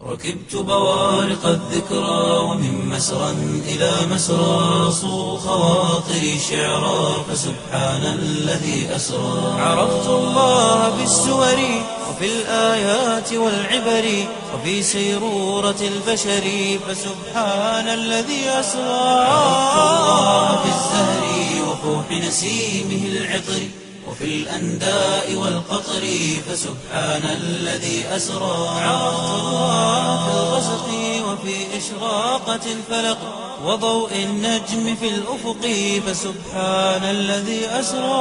ركبت بوارق الذكرى ومن مسرى إلى مسرى صو خواطري شعرا فسبحان الذي أسرى عرفت الله بالسور وفي الآيات والعبر وفي سيرورة البشر فسبحان الذي أسرى عرفت الله بالزهر وفوح نسيمه العطر وفي الأنداء والقطر فسبحان الذي أسرى عرفت الله في الغسق وفي إشراقة الفلق وضوء النجم في الأفق فسبحان الذي أسرى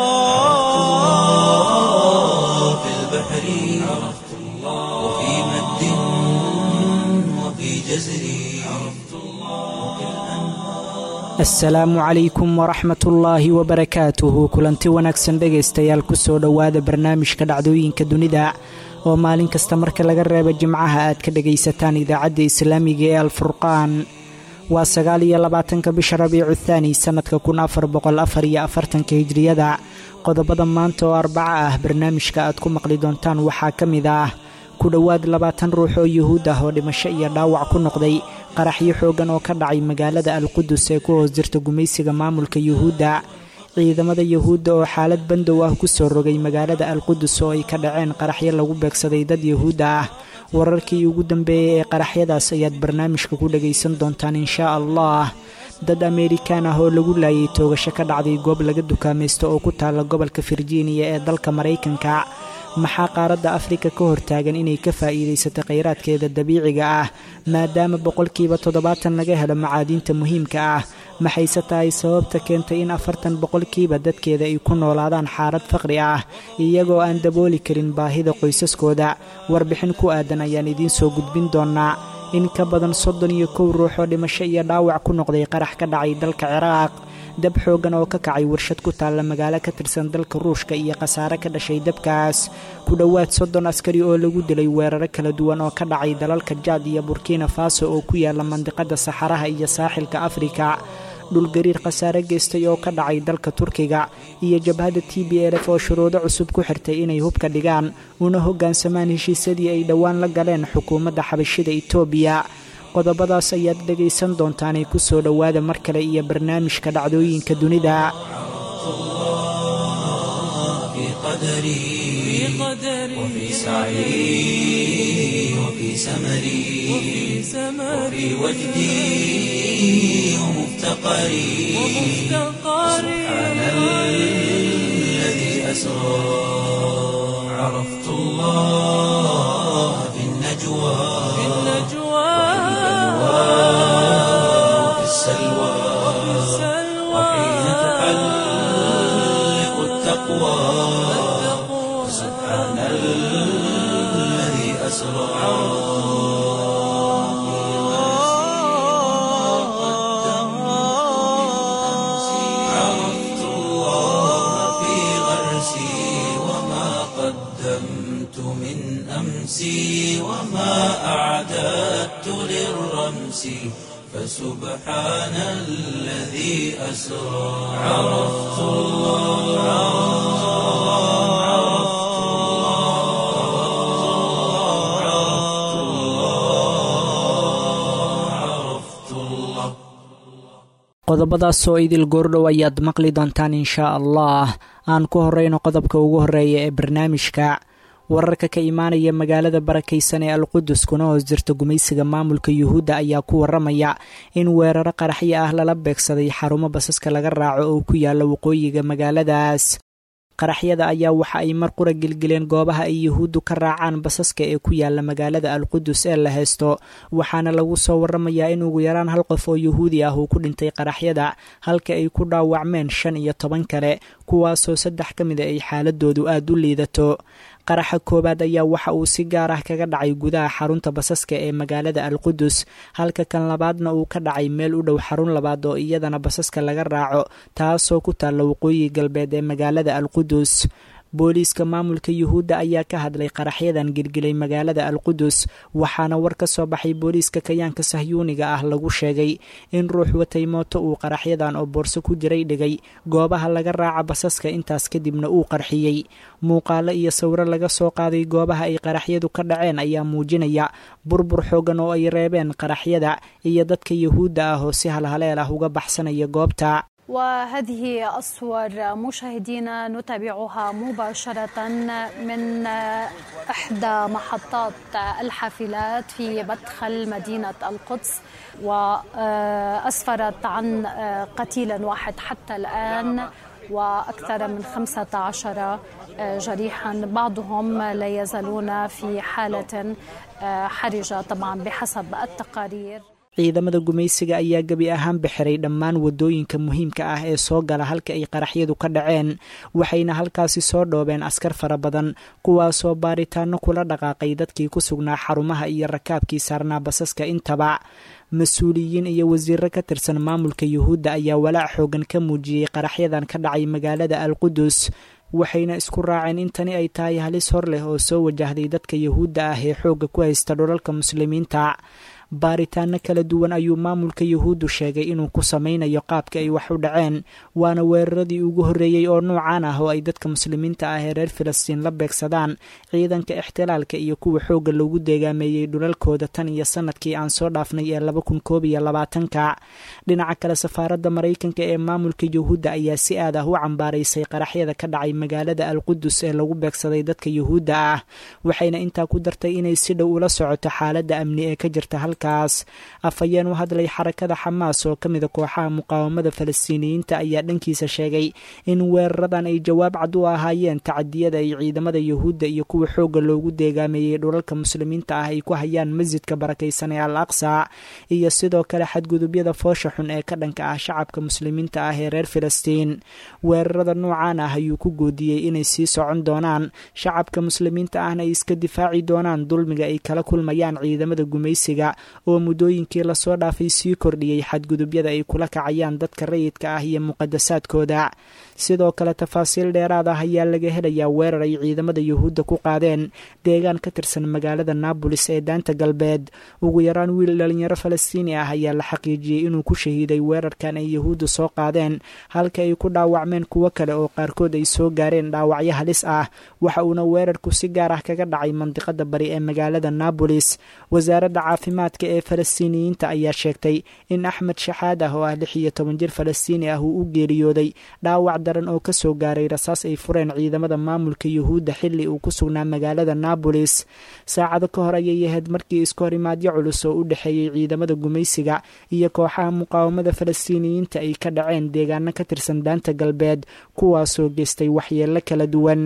الله في البحر عرفت الله وفي مد وفي جزر عرفت الله وفي asalaamu calaykum waraxmatullaahi wabarakaatuhu kulanti wanaagsan dhegaystayaal kusoo dhowaada barnaamijka dhacdooyinka dunida oo maalin kasta marka laga reebo jimcaha aad ka dhagaysataan idaacadda islaamiga ee alfurqaan waa sagaal iyo labaatanka bisha rabiicu thaani sannadka kun afar boqol afar iyo afartanka hijriyada qodobada maanta oo arbaca ah barnaamijka aad ku maqli doontaan waxaa ka mid ah ku dhowaad labaatan ruux oo yuhuud ah oo dhimasho iyo dhaawac ku noqday qaraxyo xooggan oo ka dhacay magaalada alqudus ee ku hoos jirta gumaysiga maamulka yuhuudda ciidamada yuhuudda oo xaalad bandow ah ku soo rogay magaalada alqudus oo ay ka dhaceen qaraxyo lagu beegsaday dad yuhuudda ah wararkii ugu dambeeyey ee qaraxyadaas ayaad barnaamijka ku dhagaysan doontaan inshaa allah dad ameerikaan ah oo lagu laayay toogasho ka dhacday goob laga dukaamaysto oo ku taalla gobolka virginia ee dalka maraykanka maxaa qaaradda afrika ka hortaagan inay ka faa'iidaysato khayraadkeeda dabiiciga ah maadaama boqolkiiba toddobaatan laga helo macaadiinta muhiimka ah maxayse tahay sababta keentay in afartan boqolkiiba dadkeeda ay ku noolaadaan xaalad faqri ah iyagoo aan dabooli karin baahida qoysaskooda warbixin ku aadan ayaan idiin soo gudbin doonnaa in ka badan soddon iyo kow ruux oo dhimasho iyo dhaawac ku noqday qarax ka dhacay dalka ciraaq dab xooggan oo ka kacay warshad ku taalla magaalo ka tirsan dalka ruushka iyo khasaare ka dhashay dabkaas ku dhowaad soddon askari oo lagu dilay weeraro kala duwan oo ka dhacay dalalka jaad iyo burkina faso oo ku yaalla mandiqadda saxaraha iyo saaxilka afrika dhulgariir khasaare geystay oo ka dhacay dalka turkiga iyo jabhadda t b lf oo shuruudo cusub ku xirtay inay hubka dhigaan una hoggaansamaan heshiisyadii ay dhowaan la galeen xukuumadda xabashida etoobiya qodobadaas ayaad dhegaysan doontaanay ku soo dhowaada mar kale iyo barnaamijka dhacdooyinka dunida في قدري وفي سعي وفي سمري وفي وجدي ومفتقري سبحان الذي أسرى عرفت الله في النجوى وفي السلوى وحين تحلق التقوى سبحان الذي أسرى عرفت الله في غرسي وما قدمت من أمسي وما أعددت للرمس فسبحان الذي أسرى عرفت الله عرفت الله عرفت الله qodobadaasoo idil goordhow ayaad maqli doontaan inshaa allah aan ku horreyno qodobka ugu horreeya ee barnaamijka wararka ka imaanaya magaalada barakaysan ee alqudus kuna hoos jirta gumaysiga maamulka yuhuudda ayaa ku waramaya in weeraro qaraxyo ah lala beegsaday xarumo basaska laga raaco oo ku yaalla waqooyiga magaaladaas qaraxyada ayaa waxa ay mar qura gelgeleen goobaha ay yuhuuddu ka raacaan basaska ee ku yaalla magaalada alqudus ee la haysto waxaana lagu soo waramayaa in ugu yaraan hal qof oo yuhuudi ah uu ku dhintay qaraxyada halka ay ku dhaawacmeen shan iyo toban kale kuwaasoo saddex ka mida ay xaaladoodu aad u liidato qaraxa koowaad ayaa waxa uu si gaar ah kaga dhacay gudaha xarunta basaska ee magaalada alqudus halka kan labaadna uu ka dhacay meel u dhow xarun labaad oo iyadana basaska laga raaco taasoo ku taalla waqooyi galbeed ee magaalada alqudus booliiska maamulka yuhuudda ayaa ka hadlay qaraxyadan gilgilay magaalada alqudus waxaana war ka soo baxay booliiska kayaanka sahyuuniga ah lagu sheegay in ruux watay mooto uu qaraxyadan oo boorso ku jiray dhigay goobaha laga raaca basaska intaas kadibna uu qarxiyey muuqaalo iyo sawiro laga soo qaaday goobaha ay qaraxyadu ka dhaceen ayaa muujinaya burbur xoogan oo ay reebeen qaraxyada iyo dadka yuhuudda ah oo si halhaleel ah uga baxsanaya goobta وهذه الصور مشاهدينا نتابعها مباشرة من إحدى محطات الحافلات في مدخل مدينة القدس وأسفرت عن قتيل واحد حتى الآن وأكثر من خمسة عشر جريحا بعضهم لا يزالون في حالة حرجة طبعا بحسب التقارير ciidamada gumaysiga ayaa gebi ahaanba xiray dhammaan wadooyinka muhiimka ah ee soo gala halka ay qaraxyadu ka dhaceen waxayna halkaasi soo dhoobeen askar fara badan kuwaasoo baaritaano kula dhaqaaqay dadkii ku sugnaa xarumaha iyo rakaabkii saarnaa basaska intaba mas-uuliyiin iyo wasiiro ka tirsan maamulka yuhuudda ayaa walaac xoogan ka muujiyey qaraxyadan ka dhacay magaalada alqudus waxayna isku raaceen in tani ay tahay halis hor leh oo soo wajahday dadka yuhuudda ah ee xoogga ku haysta dhulalka muslimiinta baaritaano kala duwan ayuu maamulka yuhuuddu sheegay inuu ku sameynayo qaabka ay wax u dhaceen waana weeraradii ugu horreeyey oo nuucan ah oo ay dadka muslimiinta ah ee reer filistiin la beegsadaan ciidanka ixtilaalka iyo kuwa xoogga loogu deegaameeyey dhulalkooda tan iyo sanadkii aan soo dhaafnay ee laba kun koob iyo labaatanka dhinaca kale safaaradda maraykanka ee maamulka yuhuudda ayaa si aad ah u cambaaraysay qaraxyada ka dhacay magaalada alqudus ee lagu beegsaday dadka yuhuudda ah waxayna intaa ku dartay inay si dhow ula socoto xaaladda amni ee ka jirta halkaas afhayeen u hadlay xarakada xamaas oo ka mida kooxaha muqaawamada falastiiniyiinta ayaa dhankiisa sheegay in weeraradan ay jawaab cad u ahaayeen tacadiyada ay ciidamada yuhuudda iyo kuwa xoogga loogu deegaameeyey dhulalka muslimiinta ah ay ku hayaan masjidka barakaysan ee al aqsa iyo sidoo kale xadgudubyada foosha xun ee ka dhanka ah shacabka muslimiinta ah ee reer filistiin weerarada nuucan ah ayuu ku goodiyey inay sii socon doonaan shacabka muslimiinta ahna ay iska difaaci doonaan dulmiga ay kala kulmayaan ciidamada gumaysiga oo muddooyinkii lasoo dhaafay sii kordhiyey xadgudubyada ay kula kacayaan dadka rayidka ah iyo muqadasaadkooda sidoo kale tafaasiil dheeraad ah ayaa laga helayaa weerar ay ciidamada yuhuudda ku qaadeen deegaan ka tirsan magaalada naabolis ee daanta galbeed ugu yaraan wiil dhalinyaro falastiini ah ayaa la xaqiijiyey inuu ku shahiiday weerarkan ay yuhuudda soo qaadeen halka ay ku dhaawacmeen kuwo kale oo qaarkood ay soo gaareen dhaawacyo halis ah waxa uuna weerarku si gaar ah kaga dhacay mandiqada bari ee magaalada naabolis wasaaradda caafimaadka ee falastiiniyiinta ayaa sheegtay in axmed shaxaad ah oo ah lix iyo toban jir falastiini ah uu u geeriyooday dhaawac daran oo kasoo gaaray rasaas ay fureen ciidamada maamulka yuhuudda xilli uu ku sugnaa magaalada naabolis saacado ka hor ayay ahayd markii isku horimaadyo culus oo u dhexeeyey ciidamada gumaysiga iyo kooxaha muqaawamada falastiiniyiinta ay ka dhaceen deegaano ka tirsan daanta galbeed kuwaasoo geystay waxyeello kala duwan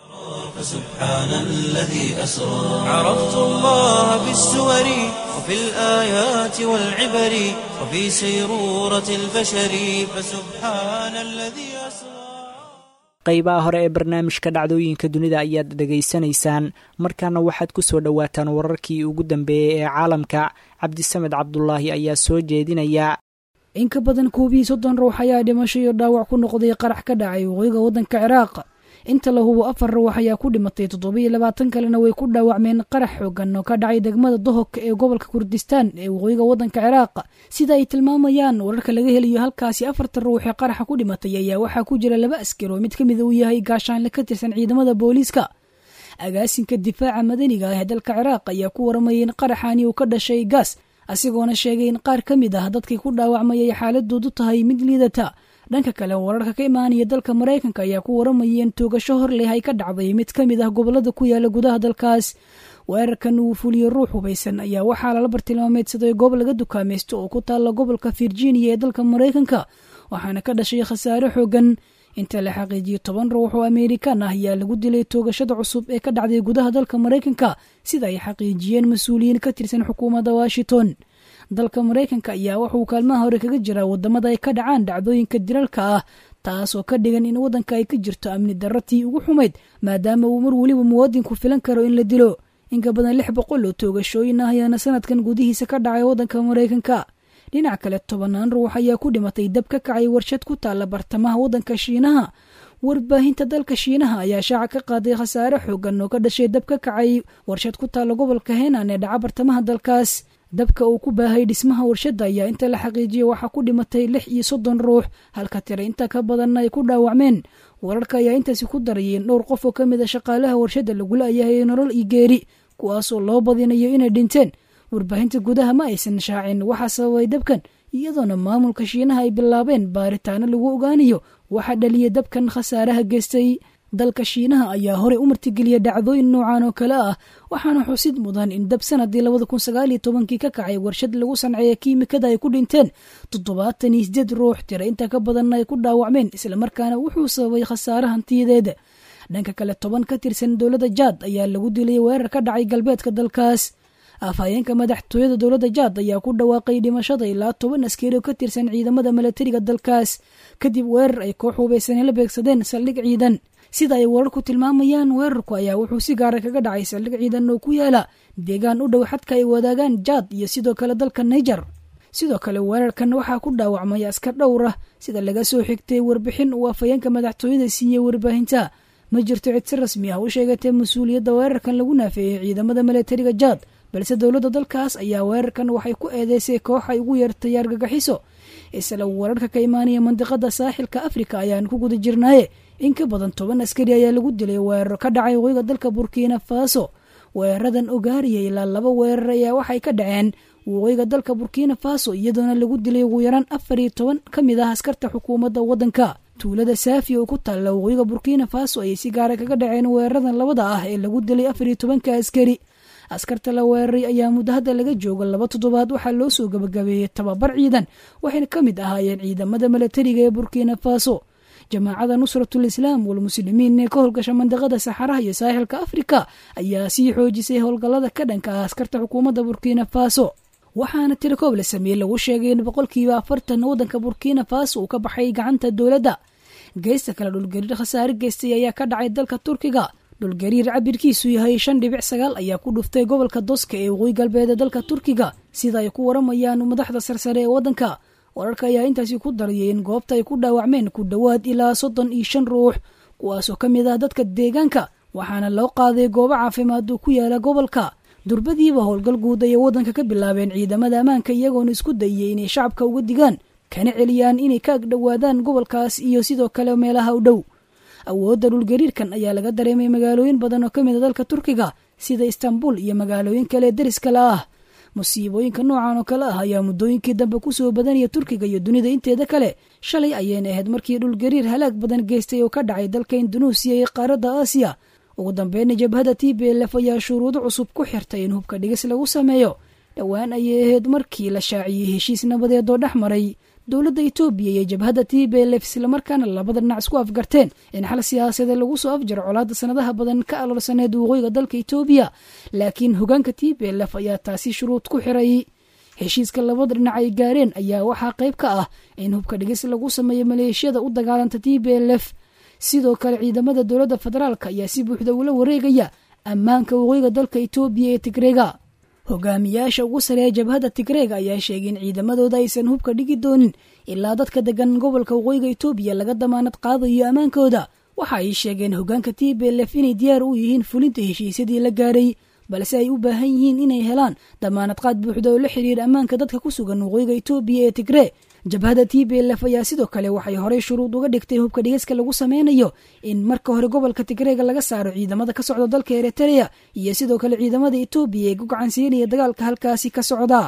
فسبحان الذي أسرى عرفت الله بالسور وفي الآيات والعبر وفي سيرورة البشر فسبحان الذي أسرى qaybaha hore ee barnaamijka dhacdooyinka dunida ayaad dhegaysanaysaan markaana waxaad ku soo dhowaataan wararkii ugu dambeeyey ee caalamka cabdisamed cabdulaahi ayaa soo jeedinaya in ka badan koob iyo soddon ruux ayaa dhimasho iyo dhaawac ku noqday qarax ka dhacay waqooyiga waddanka ciraaq inta la hubo afar ruux ayaa ku dhimatay toddobiyo labaatan kalena way ku dhaawacmeen qarax xoogan oo ka dhacay degmada dohok ee gobolka kurdistaan ee waqooyiga waddanka ciraaq sida ay tilmaamayaan wararka laga helayo halkaasi afartan ruux ee qaraxa ku dhimatay ayaa waxaa ku jira laba askar oo mid ka mida uu yahay gaashaanle ka tirsan ciidamada booliiska agaasinka difaaca madaniga ah ee dalka ciraaq ayaa ku waramayay in qaraxani uu ka dhashay gaas asigoona sheegay in qaar ka mid ah dadkii ku dhaawacmayay xaaladoodu tahay mid liidata dhanka kale wararka ka imaanaya dalka maraykanka ayaa ku waramayay in toogasho hor leh ay ka dhacday mid ka mid ah gobolada ku yaala gudaha dalkaas weerarkan uu fuliyo ruux hubaysan ayaa waxaa lala bartilmaameedsaday goob laga dukaamaysto oo ku taalla gobolka virginia ee dalka maraykanka waxaana ka dhashay khasaare xoogan inta la xaqiijiyo toban ruux oo amerikan ah ayaa lagu dilay toogashada cusub ee ka dhacday gudaha dalka maraykanka sida ay xaqiijiyeen mas-uuliyiin ka tirsan xukuumadda washington dalka maraykanka ayaa wuxuu kaalmaha hore kaga jiraa wadamada ay ka dhacaan dhacdooyinka dilalka ah taasoo ka dhigan in waddanka ay ka jirto amni darratii ugu xumayd maadaama uu mar weliba muwaadinku filan karo in la dilo inka badan lix boqol oo toogashooyin ah ayaana sanadkan gudihiisa ka dhacay waddanka maraykanka dhinac kale tobanaan ruux ayaa ku dhimatay dab ka kacay warshad ku taalla bartamaha waddanka shiinaha warbaahinta dalka shiinaha ayaa shaaca ka qaaday khasaare xoogan oo ka dhashay dab ka kacay warshad ku taalla gobolka henan ee dhaca bartamaha dalkaas dabka uu ku baahay dhismaha warshadda ayaa inta la xaqiijiyey waxaa ku dhimatay lix iyo soddon ruux halka tira inta ka badanna ay ku dhaawacmeen wararka ayaa intaasi ku darayeen dhowr qof oo ka mid a shaqaalaha warshadda lagula ayahay nolol iyo geeri kuwaasoo loo badinayo inay dhinteen warbaahinta gudaha ma aysan shaacin waxaa sababay dabkan iyadoona maamulka shiinaha ay bilaabeen baaritaano lagu ogaanayo waxaa dhaliyay dabkan khasaaraha geystay dalka shiinaha ayaa horey u martigeliya dhacdooyin noocan oo kale ah waxaana xusid mudan in dab sanadii labada kun sagaaliyo tobankii ka kacay warshad lagu sanceeya kiimikada ay ku dhinteen toddobaatan iyo sideed ruux tira inta ka badanna ay ku dhaawacmeen islamarkaana wuxuu sababay khasaare hantiyadeeda dhanka kale toban ka tirsan dowladda jaad ayaa lagu dilay weerar ka dhacay galbeedka dalkaas afhayeenka madaxtooyada dowladda jaad ayaa ku dhawaaqay dhimashada ilaa toban askari oo ka tirsan ciidamada milatariga dalkaas kadib weerar ay koox hubaysanay la beegsadeen saldhig ciidan sida ay wararku tilmaamayaan weerarku ayaa wuxuu si gaara kaga dhacay saldhig ciidan oo ku yaala deegaan u dhow xadka ay wadaagaan jaad iyo sidoo kale dalka niger sidoo kale weerarkan waxaa ku dhaawacmay askar dhowr ah sida laga soo xigtay warbixin uu afhayeenka madaxtooyada siiyey warbaahinta ma jirto cid si rasmi ah u sheegatay mas-uuliyadda weerarkan lagu naafeeyey ciidamada milatariga jaad balse dowladda dalkaas ayaa weerarkan waxay ku eedeysay koox ay ugu yeertay argagaxiso isla wararka ka imaanaya mandiqada saaxilka afrika ayaan ku guda jirnaaye in ka badan toban askari ayaa lagu dilay weeraro ka dhacay waqooyiga dalka burkina faso weeraradan ogaariya ilaa laba weerar ayaa waxay ka dhaceen waqooyiga dalka burkina faso iyadoona lagu dilay ugu yaraan afar iyo toban ka mid ah askarta xukuumadda waddanka tuulada saafi oo ku taalla waqooyiga burkina faso ayay si gaara kaga dhaceen weeraradan labada ah ee lagu dilay afar iyo tobanka askari askarta la weeraray ayaa muddo hadda laga jooga laba toddobaad waxaa loo soo gabagabeeyey tababar ciidan waxayna ka mid ahaayeen ciidamada milatariga ee burkina faso jamaacada nusratul islaam walmuslimiin ee ka howlgasha mandiqada saxaraha iyo saaxilka afrika ayaa sii xoojisay howlgallada ka dhanka ah askarta xukuumadda burkina faso waxaana tirakoob la sameeyey lagu sheegay in boqolkiiba afartan waddanka burkina faso uu ka baxay gacanta dowladda geysta kale dhulgariir khasaare geystay ayaa ka dhacay dalka turkiga dhulgariir cabirkiisu yahay shan dhibic sagaal ayaa ku dhuftay gobolka doska ee waqooyi galbeed ee dalka turkiga sida ay ku waramayaan madaxda sarsare ee waddanka wararka ayaa intaasi ku darayay in goobta ay ku dhaawacmeen ku dhowaad ilaa soddon iyo shan ruux kuwaasoo ka mid ah dadka deegaanka waxaana loo qaaday goobo caafimaad oo ku yaala gobolka durbadiiba howlgal guud ayay waddanka ka bilaabeen ciidamada ammaanka iyagoona isku dayay inay shacabka uga digaan kana celiyaan inay ka agdhowaadaan gobolkaas iyo sidoo kale meelaha u dhow awoodda dhulgariirkan ayaa laga dareemay magaalooyin badan oo ka mid a dalka turkiga sida istanbul iyo magaalooyin kale deris kale ah musiibooyinka noocan oo kale ah ayaa muddooyinkii dambe kusoo badanaya turkiga iyo dunida inteeda kale shalay ayayna ahayd markii dhulgariir halaag badan geystay oo ka dhacay dalka indunuusiya iyo qaaradda aasiya ugu dambeyna jabhada t b lf ayaa shuruudo cusub ku xirtay in hubka dhigis lagu sameeyo dhowaan ayay ahayd markii la shaaciyey heshiis nabadeed oo dhex maray dowladda etoobiya iyo jabhadda t b lf islamarkaana labada dhinac isku afgarteen in xal siyaasadeed lagu soo afjaro colaadda sanadaha badan ka aloolsaneed waqooyiga dalka etoobiya laakiin hogaanka t b lf ayaa taasi shuruud ku xiray heshiiska labada dhinac ay gaareen ayaa waxaa qayb ka ah in hubka dhigis lagu sameeyo maleeshiyada u dagaalanta t b lf sidoo kale ciidamada dowladda federaalk ayaa si buuxda ula wareegaya ammaanka waqooyiga dalka etoobiya ee tigreega hogaamiyaasha ugu sareeya jabhadda tigreega ayaa sheegay in ciidamadooda aysan hubka dhigi doonin ilaa dadka degan gobolka waqooyiga etoobiya laga damaanad qaadayo ammaankooda waxa ay sheegeen hogaanka t b lf inay diyaar u yihiin fulinta heshiisyadii la gaaray balse ay u baahan yihiin inay helaan damaanad qaad buuxda oo la xiriira ammaanka dadka ku sugan waqooyiga etoobiya ee tigree jabhadda t b lf ayaa sidoo kale waxay horey shuruud uga dhigtay hubka dhigiska lagu sameynayo in marka hore gobolka tigreega laga saaro ciidamada ka socda dalka eritrea iyo sidoo kale ciidamada etoobiya ee ku gacansiinaya dagaalka halkaasi ka socda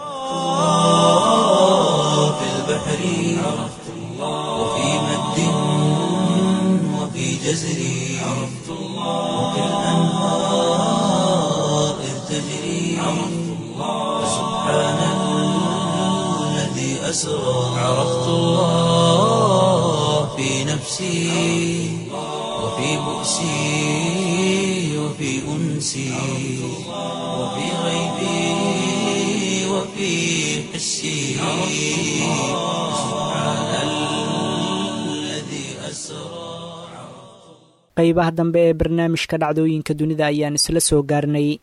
في البحر عرفت الله وفي مد وفي جزر عرفت الله وفي الأنهار إذ تجري عرفت الله سبحان الذي أسرى عرفت الله في نفسي وفي بؤسي وفي أنسي وفي غيبي وفي حسي سبحان الذي أسرى qaybaha dambe ee barnaamijka dhacdooyinka dunida ayaan isla soo gaarnay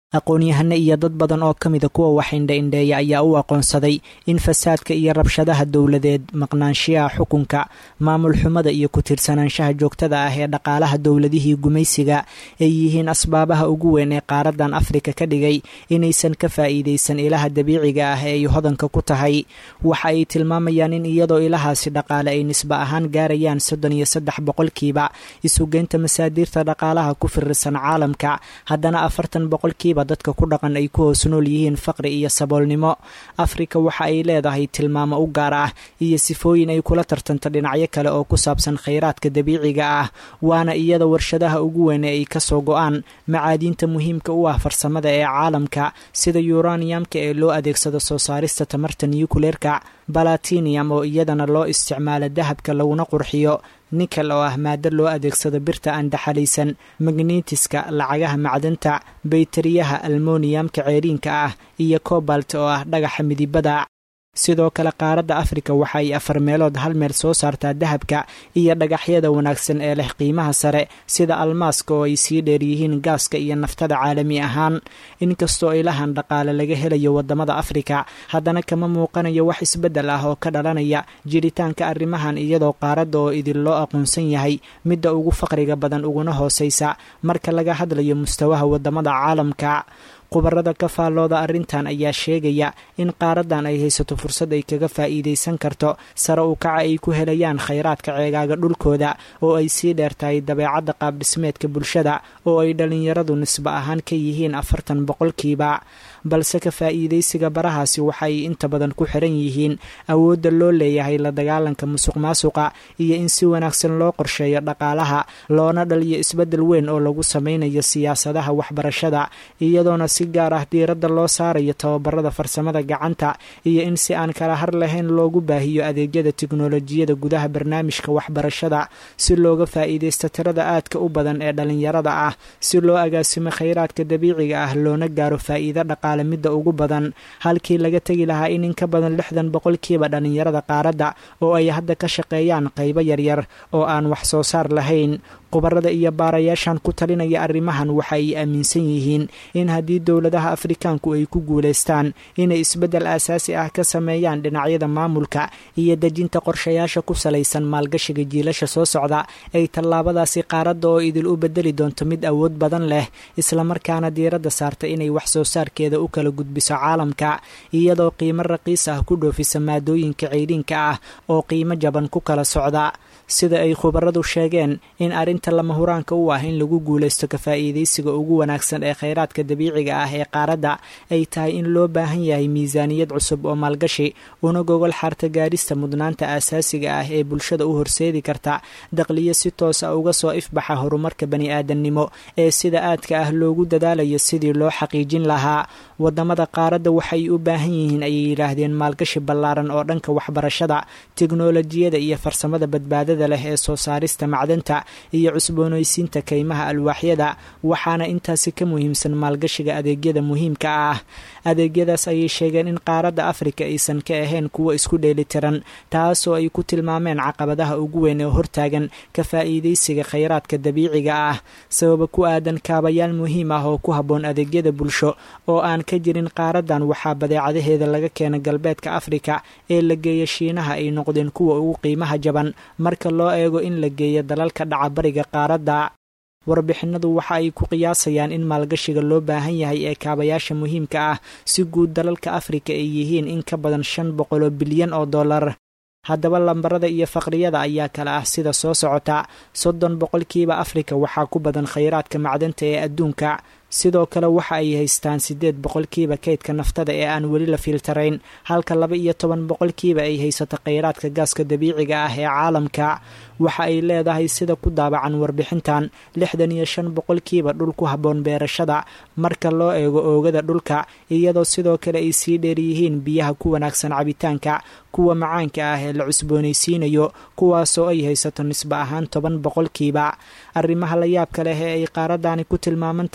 aqoon-yahano iyo dad badan oo ka mida kuwa wax indha-indheeya ayaa u aqoonsaday in fasaadka iyo rabshadaha dowladeed maqnaanshiyaha xukunka maamul xumada iyo ku-tiirsanaanshaha joogtada ah ee dhaqaalaha dowladihii gumaysiga ay yihiin asbaabaha ugu weyn ee qaaradan afrika ka dhigay inaysan ka faa'iidaysan ilaha dabiiciga ah ee ay hodanka ku tahay waxa ay tilmaamayaan in iyadoo ilahaasi dhaqaale ay nisbe ahaan gaarayaan soddon iyo saddex boqolkiiba isugeynta masaadiirta dhaqaalaha ku firirsan caalamka haddana afartan boqolkiiba dadka ku dhaqan ay ku hoos nool yihiin faqri iyo saboolnimo afrika waxa ay leedahay tilmaamo u gaar ah iyo sifooyin ay kula tartanto dhinacyo kale oo ku saabsan khayraadka dabiiciga ah waana iyada warshadaha ugu weyn ee ay kasoo go-aan macaadiinta muhiimka u ah farsamada ee caalamka sida yuraniyamka ee loo adeegsado soo saarista tamarta niyukuleerka balatinium oo iyadana loo isticmaalo dahabka laguna qurxiyo nikel oo ah maado loo adeegsado birta aan daxalaysan magnetiska lacagaha macdanta bayteriyaha almoniyamka ceeriinka ah iyo cobalt oo ah dhagaxa midibada sidoo kale qaaradda afrika waxa ay afar meelood hal meel soo saartaa dahabka iyo dhagaxyada wanaagsan ee leh qiimaha sare sida almaaska oo ay sii dheer yihiin gaaska iyo naftada caalami ahaan inkastoo ilahan dhaqaale laga helayo wadamada afrika haddana kama muuqanayo wax isbeddel ah oo ka dhalanaya jiritaanka arrimahan iyadoo qaaradda oo idin loo aqoonsan yahay midda ugu faqriga badan uguna hooseysa marka laga hadlayo mustawaha wadamada caalamka khubarada ka faallooda arrintan ayaa sheegaya in qaaradan ay haysato fursad ay kaga faa'iidaysan karto sare u kaca ay ku helayaan khayraadka ceegaaga dhulkooda oo ay sii dheertahay dabeecadda qaabdhismeedka bulshada oo ay dhallinyaradu nisbe ahaan ka yihiin afartan boqolkiiba balse ka faa'iidaysiga barahaasi waxa ay inta badan ku xiran yihiin awoodda loo leeyahay la dagaalanka musuq maasuqa iyo in si wanaagsan loo qorsheeyo dhaqaalaha loona dhaliyo isbeddel weyn oo lagu sameynayo siyaasadaha waxbarashada iyadoona si gaar ah diiradda loo saarayo tababarada farsamada gacanta iyo in si aan kala har lahayn loogu baahiyo adeegyada tiknolojiyada gudaha barnaamijka waxbarashada si looga faa'iidaysto tirada aadka u badan ee dhallinyarada ah si loo agaasimo khayraadka dabiiciga ah loona gaaro faa'iido dhaqaale midda ugu badan halkii laga tegi lahaa in in ka badan lixdan boqolkiiba dhallinyarada qaaradda oo ay hadda ka shaqeeyaan qaybo yaryar oo aan wax soo saar lahayn khubarada iyo baarayaashan ku talinaya arrimahan waxa ay aaminsan yihiin in haddii dowladaha afrikaanku ay ku guulaystaan inay isbeddel aasaasi ah ka sameeyaan dhinacyada maamulka iyo dejinta qorshayaasha ku salaysan maalgashiga jiilasha soo socda ay tallaabadaasi qaaradda oo idil u bedeli doonto mid awood badan leh islamarkaana diiradda saarta inay wax soo saarkeeda u kala gudbiso caalamka iyadoo qiimo raqiis ah ku dhoofisa maadooyinka ceyriinka ah oo qiimo jaban ku kala socda sida ay khubaradu sheegeen in arrinta lama huraanka u ah in lagu guulaysto ka faa'iidaysiga ugu wanaagsan ee khayraadka dabiiciga ah ee qaaradda ay tahay in loo baahan yahay miisaaniyad cusub oo maalgashi una gogol xaarta gaadhista mudnaanta aasaasiga ah ee bulshada u horseedi karta daqliyo si toos a uga soo ifbaxa horumarka bani-aadamnimo ee sida aadka ah loogu dadaalayo sidii loo xaqiijin lahaa wadamada qaaradda waxay u baahan yihiin ayay yidhaahdeen maalgashi ballaaran oo dhanka waxbarashada tiknolojiyada iyo farsamada badbaadada leh ee soo saarista macdanta iyo cusboonaysiinta kaymaha alwaaxyada waxaana intaasi ka muhiimsan maalgashiga adeegyada muhiimka ah adeegyadaas ayay sheegeen in qaaradda afrika aysan ka ahayn kuwo isku dheelitiran taasoo ay ku tilmaameen caqabadaha ugu weyn ee hortaagan ka faa'iidaysiga khayraadka dabiiciga ah sababa ku aadan kaabayaal muhiim ah oo ku habboon adeegyada bulsho oo aan ka jirin qaaradan waxaa badeecadaheeda laga keena galbeedka afrika ee la geeya shiinaha ay noqdeen kuwa ugu qiimaha jaban marka loo eego in la geeyo dalalka dhaca bariga qaaradda warbixinadu waxa ay ku qiyaasayaan in maalgashiga loo baahan yahay ee kaabayaasha muhiimka ah si guud dalalka afrika ay yihiin in ka badan shan boqoloo bilyan oo dollar haddaba lambarada iyo faqriyada ayaa kale ah sida soo socota soddon boqolkiiba afrika waxaa ku badan khayraadka macdanta ee adduunka sidoo kale waxa ay haystaan siddeed boqolkiiba kaydka naftada ee aan weli la fiiltarayn halka laba iyo toban boqolkiiba ay haysato khayraadka gaaska dabiiciga ah ee caalamka waxa ay leedahay sida ku daabacan warbixintan lixdan iyo shan boqolkiiba dhul ku habboon beerashada marka loo eego oogada dhulka iyadoo sidoo kale ay sii dheer yihiin biyaha ku wanaagsan cabitaanka kuwa macaanka ah ee la cusboonaysiinayo kuwaasoo ay haysato nisbe ahaan toban boqolkiiba arrimaha la yaabka leh ee ay qaaradani ku tilmaaman tahay waxaa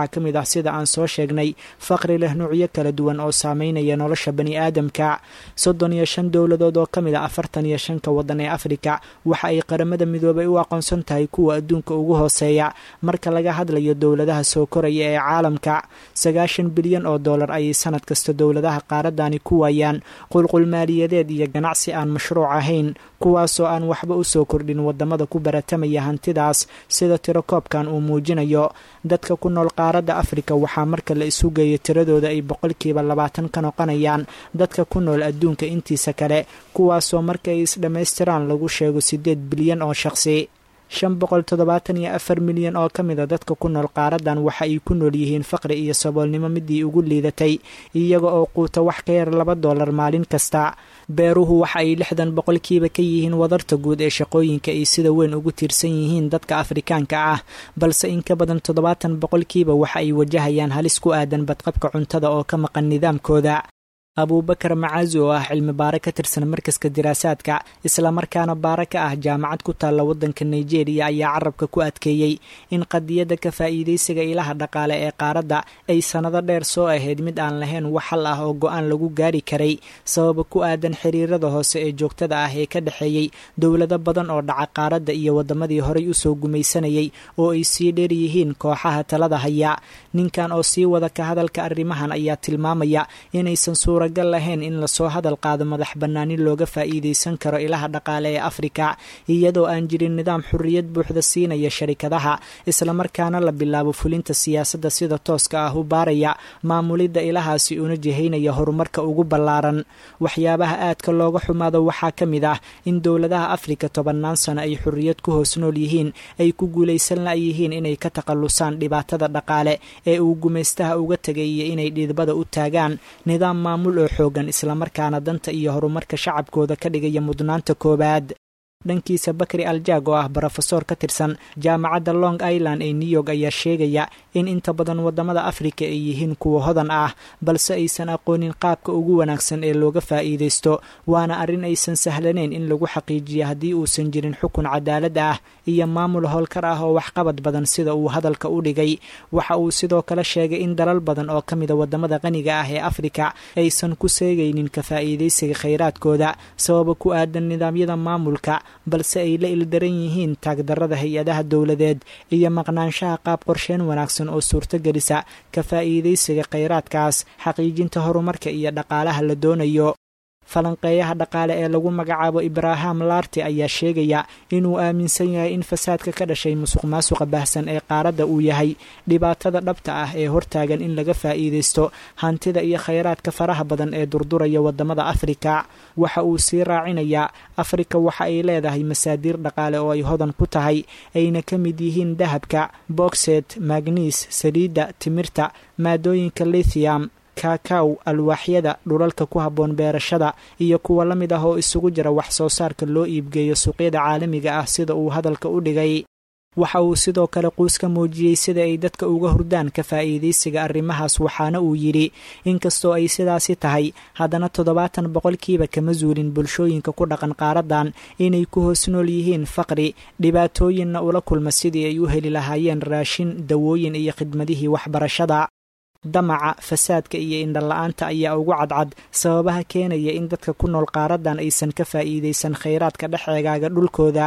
waxaa ka mid ah sida aan soo sheegnay faqri leh nuucyo kala duwan oo saameynaya nolosha bani aadamka soddon iyo shan dowladood oo ka mid ah afartan iyo shanka waddan ee afrika waxa ay qaramada midoobay u aqoonsan tahay kuwa adduunka ugu hooseeya marka laga hadlayo dowladaha soo koraya ee caalamka sagaashan bilyan oo dollar ayay sanad kasta dowladaha qaaradani ku waayaan qulqul maaliyadeed iyo ganacsi aan mashruuc ahayn kuwaasoo aan waxba u soo kordhin wadamada ku baratamaya hantidaas sida tirakoobkan uu muujinayo dadka ku nool qaaradda afrika waxaa marka la isu geeyo tiradooda ay boqolkiiba labaatan ka noqonayaan dadka ku nool adduunka intiisa kale kuwaasoo marka ay isdhammaystiraan lagu sheego siddeed bilyan oo shaqsi shan boqol toddobaatan iyo afar milyan oo ka mid a dadka ku nool qaaradan waxa ay ku nool yihiin faqri iyo saboolnimo midii ugu liidatay iyaga oo quuta wax ka yar laba dollar maalin kasta beeruhu waxa ay lixdan boqolkiiba ka yihiin wadarta guud ee shaqooyinka ay sida weyn ugu tiirsan yihiin dadka afrikaanka ah balse in ka badan toddobaatan boqolkiiba waxa ay wajahayaan halis ku aadan badqabka cuntada oo ka maqan nidaamkooda abuubakar macaazi oo ah cilmi baare ka tirsan markaska diraasaadka islamarkaana baare ka ah jaamacad ku taalla waddanka nigeria ayaa carabka ku adkeeyey in qadiyadda ka faa'iidaysiga ilaha dhaqaale ee qaaradda ay sannado dheer soo ahayd mid aan lahayn wax hal ah oo go-aan lagu gaari karay sababa ku aadan xiriirada hoose ee joogtada ah ee ka dhexeeyey dowlado badan oo dhaca qaaradda iyo waddamadii horay usoo gumaysanayay oo ay sii dheer yihiin kooxaha talada haya ninkan oo sii wada ka hadalka arrimahan ayaa tilmaamaya inaysan suuragal lahayn in lasoo hadal qaado madax bannaani looga faa'iidaysan karo ilaha dhaqaale ee afrika iyadoo aan jirin nidaam xurriyad buuxda siinaya sharikadaha islamarkaana la bilaabo fulinta siyaasadda sida tooska ah u baaraya maamulidda ilahaasi una jihaynaya horumarka ugu ballaaran waxyaabaha aadka looga xumaado waxaa ka mid ah in dowladaha afrika tobannaan sano ay xurriyad ku hoos nool yihiin ay ku guulaysan layihiin inay ka takhallusaan dhibaatada dhaqaale ee uu gumaystaha uga tegay iyo inay dhidbada u taagaan nidaam maamul oo xoogan islamarkaana danta iyo horumarka shacabkooda ka dhigaya mudnaanta koowaad dhankiisa bakri aljaag oo ah brofesor ka tirsan jaamacadda long island ee new york ayaa sheegaya in inta badan waddamada afrika ay yihiin kuwa hodan ah balse aysan aqoonin qaabka ugu wanaagsan ee looga faa'iidaysto waana arrin aysan sahlanayn in lagu xaqiijiyo haddii uusan jirin xukun cadaalad ah iyo maamul howlkar ah oo waxqabad badan sida uu hadalka u dhigay waxa uu sidoo kale sheegay in dalal badan oo ka mida waddamada qaniga ah ee afrika aysan ku seegaynin ka faa'iidaysiga khayraadkooda sababa ku aadan nidaamyada maamulka balse ay la ildaran yihiin taagdarrada hay-adaha dowladeed iyo maqnaanshaha qaab qorsheen wanaagsan oo suurtogelisa ka faa'iidaysiga khayraadkaas xaqiijinta horumarka iyo dhaqaalaha la doonayo falanqeeyaha dhaqaale ee lagu magacaabo ibraham larti ayaa sheegaya inuu aaminsan yahay in fasaadka ka dhashay musuq maasuqa baahsan ee qaaradda uu yahay dhibaatada dhabta ah ee hortaagan in laga faa'iidaysto hantida iyo khayraadka faraha badan ee durduraya waddamada afrika waxa uu sii raacinayaa afrika waxa ay leedahay masaadiir dhaqaale oo ay hodan ku tahay ayna ka mid yihiin dahabka bogset magniis saliidda timirta maadooyinka lithium kakaw alwaaxyada dhulalka ku habboon beerashada iyo kuwa la mid ah oo isugu jira wax soo saarka loo iibgeeyo suuqyada caalamiga ah sida uu hadalka u dhigay waxa uu sidoo kale quus ka muujiyey sida ay dadka uga hurdaan ka faa'iidaysiga arrimahaas waxaana uu yidhi inkastoo ay sidaasi tahay haddana toddobaatan boqolkiiba kama zuulin bulshooyinka ku dhaqan qaaradan inay ku hoos nool yihiin faqri dhibaatooyinna ula kulma sidii ay u heli lahaayeen raashin dawooyin iyo khidmadihii waxbarashada damaca fasaadka iyo indhala-aanta ayaa ugu cadcad sababaha keenaya in dadka ku nool qaaradan aysan ka faa'iidaysan khayraadka dhex eegaaga dhulkooda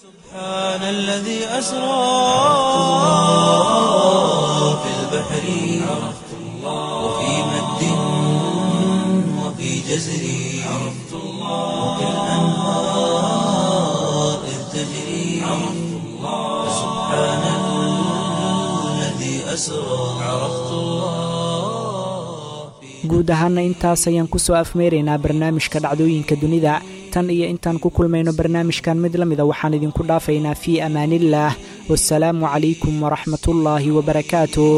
سبحان الذي أسرى في البحر عرفت الله وفي مد وفي جزر عرفت الله وفي الأنهار إذ تجري عرفت الله سبحان الذي أسرى عرفت الله guud ahaana intaas ayaan kusoo afmeeraynaa barnaamijka dhacdooyinka dunida tan iyo intaan ku kulmayno barnaamijkan mid la mida waxaan idinku dhaafaynaa fii amaaniillaah wasalaamu calaykum waraxmatullaahi wabarakaatuh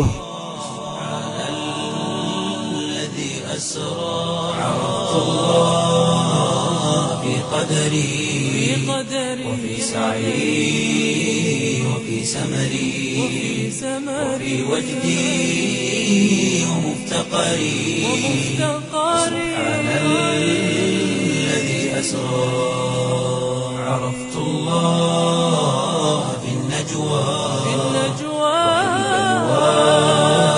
الذي أسرى عرفت الله في قدري وفي سعي وفي سمري وفي وجدي ومفتقري سبحان الذي أسرى عرفت الله في النجوى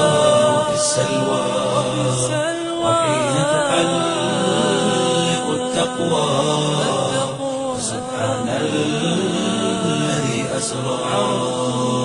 التقوى سبحان الذي أسرى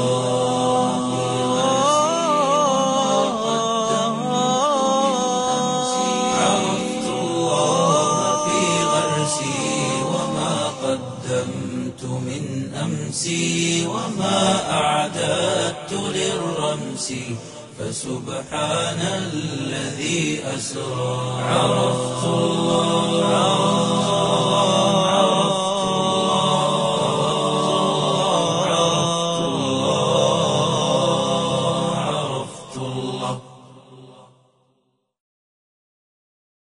عرفت الله في غرسي وما قدمت من أمسي وما أعددت للرمس فسبحان الذي أسرى عرفت الله